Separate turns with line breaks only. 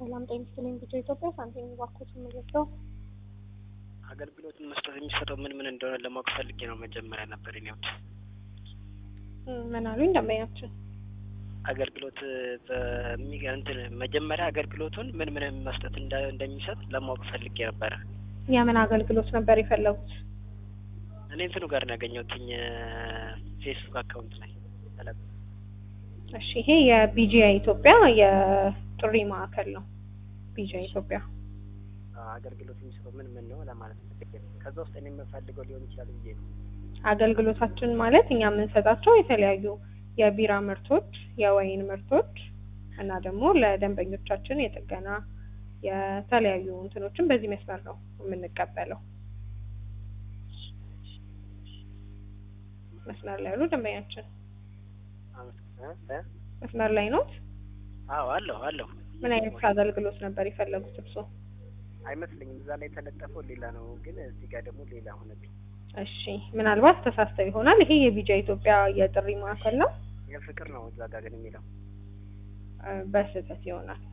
ሰላም ጤና ይስጥልኝ። ብዙ ኢትዮጵያ ሳንቲም ባንኮች የምንለብሰው
አገልግሎትን መስጠት የሚሰጠው ምን ምን እንደሆነ ለማወቅ ፈልጌ ነው። መጀመሪያ ነበር ኔዎች
ምን አሉኝ ደንበኛችን
አገልግሎት በሚ እንትን መጀመሪያ አገልግሎቱን ምን ምን መስጠት እንደ- እንደሚሰጥ ለማወቅ ፈልጌ ነበረ።
የምን አገልግሎት ነበር የፈለጉት?
እኔ እንትኑ ጋር ነው ያገኘሁትኝ ፌስቡክ አካውንት ላይ ተለቅ
እሺ ይሄ የቢጂአይ ኢትዮጵያ የጥሪ ማዕከል ነው። ቢጂአይ ኢትዮጵያ
አገልግሎት የሚሰጠው ምን ምን ነው ለማለት ፈልጌ ነው። ከዛ ውስጥ እኔ የምፈልገው ሊሆን ይችላል ብዬ ነው።
አገልግሎታችን ማለት እኛ የምንሰጣቸው የተለያዩ የቢራ ምርቶች፣ የወይን ምርቶች እና ደግሞ ለደንበኞቻችን የጥገና የተለያዩ እንትኖችን በዚህ መስመር ነው የምንቀበለው። መስመር ላይ ያሉ ደንበኛችን
አመሰግናለሁ። እ?
መስመር ላይ ነው።
አዎ አለሁ አለሁ።
ምን አይነት አገልግሎት ነበር የፈለጉት እርስዎ?
አይመስለኝም እዛ ላይ የተለጠፈው ሌላ ነው፣ ግን እዚህ ጋር ደግሞ ሌላ ሆነብኝ።
እሺ ምናልባት ተሳስተው ይሆናል። ይሄ የቢጃ ኢትዮጵያ የጥሪ ማዕከል ነው።
የፍቅር ነው እዛ ጋር ግን የሚለው
እ፣ በስህተት ይሆናል።